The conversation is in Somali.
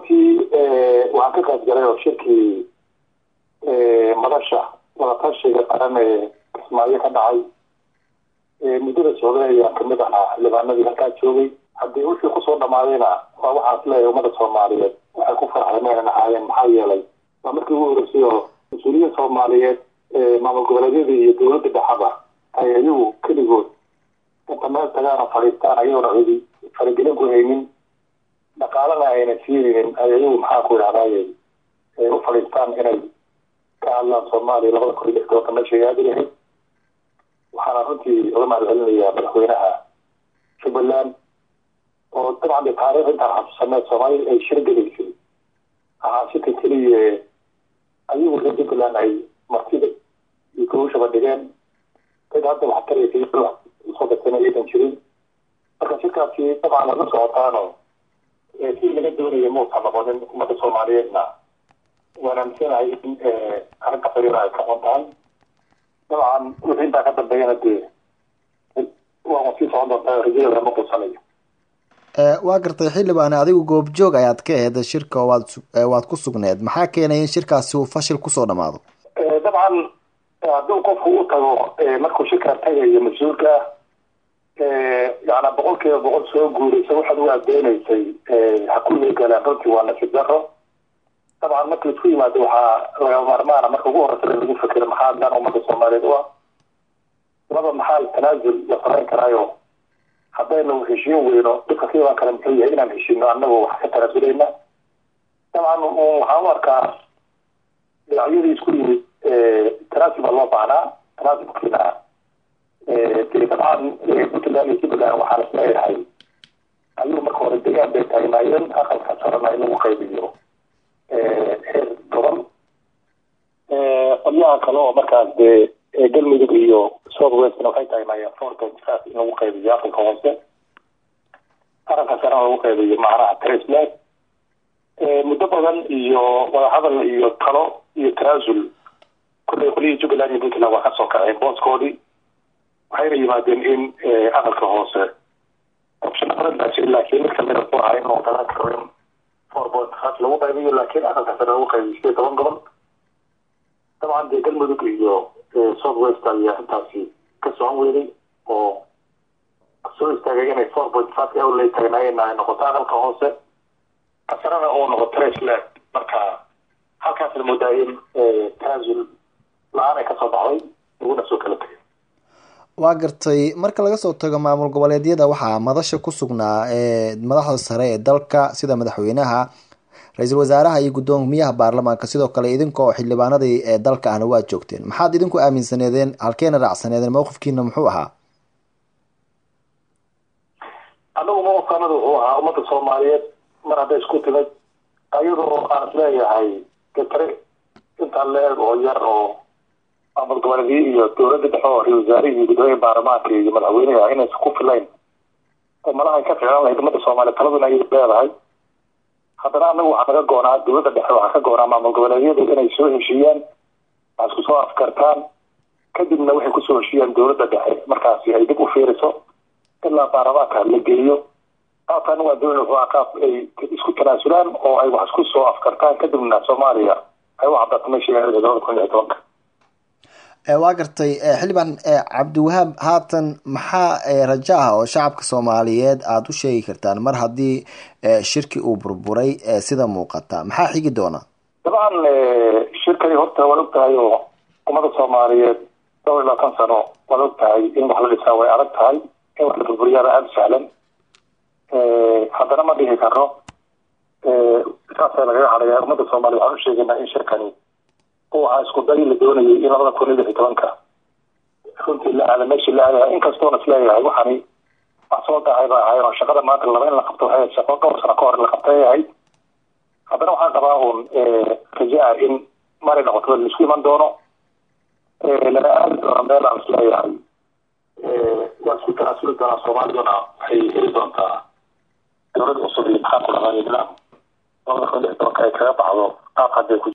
runtii waxaan ka qayb galay oo shirkii madasha wadatashiga qaran ee kismaayo ka dhacay muddada socday ayaan kamid ahaa xildhibaanadii halkaa joogay haddii wixii kusoo dhamaadayna waa waxaas leeyahay ummada soomaaliyeed waxay ku farxday maynan ahaayeen maxaa yeelay waa markii ugu horeysay oo mas-uuliyiin soomaaliyeed maamul goboleedyada iyo dowladda dhexaba ay ayagu keligood inta meel tagaana fadhiistaan ayagoona cidi faragelin ku haynin dhaqaalana ayna siinaynin ay ayagu maxaa ku idhahdaye u fadhiistaan inay ka hadlaan soomaaliya labada kun iyo lix tobanka meesha ay aadi lahayd waxaana runtii uga mahad celinayaa madaxweynaha jubbaland oo dabcan de taariikh intaan xasuusaneed soomaaliya ay shirgelaysay ahaa shirka keliya ayagu reer jubbaland ay martida iyo gawshaba dhigeen dad hadda wax taraysa usoo dartana aydan jirin marka shirkaasi dabcan la socotaano si laga doonaya muusan noqonin ummadda soomaaliyeedna waan aaminsanahay in arrinta fariira ay ka xun tahay dabcan wixii intaa ka dambeeyana dee waa sii socon doontaa rajada lama quusanayo waa gartay xildhibaane adigu goobjoog ayaad ka aheyd shirka waad waad ku sugneed maxaa keenay in shirkaasi uu fashil kusoo dhamaado dabcan hadduu qofku u tago markuu shirkaa tagayo mas-uulka yana boqol kiiba boqol soo guuraysa waxaad u adeynaysay ha ku hirgalaan runtii waa nasiib daro dabcan marka laisku yimaado waxaa laga maarmaana marka ugu horeysa in lagu fekero maxaa dan ummadda soomaaliyeed u ah laba maxaa tanaasul la samayn karaayo haddaynu heshiin weyno dhibka ka imaan kara muxuu yahay inaan heshiino anagoo wax ka tanaasuleyna dabcan waxaan u arkaa dhinacyadii isku yimid tanaasul baa loo baahnaa tanaasulkiina de dabcan puntland iyo jubbaland waxaan is leeyahay ayuu marka hore degaan bay taagnaayeen aqalka sarana in lagu qaybiyo heer gobol qolyaha kale oo markaas dee galmudug iyo south westna waxay taagnaayeen four point five in lagu qaybiyo aqalka hoose aqalka sarana lagu qaybiyo macnaha tresland muddo badan iyo wadahadal iyo talo iyo tanaasul kullay qolyihii jubbaland iyo puntland waa kasoo kaceen booskoodii waxayna yimaadeen in aqalka hoose option badan baa jira laakiin mid kamida ku ahaa inuu dalan karo in four point five lagu qaybiyo laakiin aqalka sare lagu qaybiyo sideed toban gobol dabcan dee galmudug iyo south west ayaa intaasi ka socon weyday oo soo istaagay inay four point five awlay taagnaayeen ay noqoto aqalka hoose kasarana oo noqoto tresland marka halkaasna moodaa in tanaasul la-aan ay kasoo baxday laguna soo kala tegay waa gartay marka laga soo tago maamul goboleedyada waxaa madasha ku sugnaa madaxda sare ee dalka sida madaxweynaha ra-iisul wasaaraha iyo guddoomiyaha baarlamaanka sidoo kale idinka oo xildhibaanadii ee dalka ahna waad joogteen maxaad idinku aaminsaneedeen halkeena raacsaneedeen mawqifkiina muxuu ahaa anagu mawqifkanada wuxuu ahaa ummadda soomaaliyeed mar hadday isku timid ayadoo aan is leeyahay gatare intaan la-eg oo yar oo maamul goboleedyo iyo dowladda dhexe oo ra-isul wasaarihi iyo guddoomiya baarlamaanka iyo madaxweyneha inaysan ku filayn oo malaha ay ka ficlan lahayd ummadda soomaaliya taladuna ay leedahay haddana anagu waxaa naga goonaa dowladda dhexe waxaa ka goonaa maamul goboleedyadu inay soo heshiiyaan wax isku soo afkartaan kadibna waxay kusoo heshiiyaan dowladda dhexe markaasi ay dib u fiiriso ilaa baarlamaanka la geeyo qaabkan waa dowla wuxuu qaab ay isku tanaasulaan oo ay wax isku soo afkartaan kadibna soomaaliya ay u cadaato meesha labada kun iyo tobanka waa gartay xildhibaan cabdiwahaab haatan maxaa rajo ah oo shacabka soomaaliyeed aada u sheegi kartaan mar haddii shirki uu burburay sida muuqata maxaa xigi doona dabcan shirkani horta waad og tahay oo ummada soomaaliyeed dhowr iyo labaatan sano waad og tahay in wax la dhisaa way adag tahay in wax la burburiyaaba aada u sahlan haddana ma dhihi karo saasa lagaga hadlaya ummadda soomaliya waxaan u sheegaynaa in shirkani uu ahaa isku day la doonayay in labada kun iyo lix iyo tobanka runtii la aada meeshii la aadaha inkastoona isleeyahay waxani wax soo dahay ba ahayn oo shaqada maanta laba in la qabto waxay shaqo dhowr sano ka hor in la qabtay ahayd haddana waxaan qabaa uun raja ah in mari noqoto laisku iman doono lana aadi doono meel aan isleeyahay waa isku tanaasuli doonaa soomaaliduna waxay heli doontaa dowlad cusub iyo maxaa ku dhaqaaya nidaam labada kun iyo lix tobanka ay kaga baxdo qaab hadday ku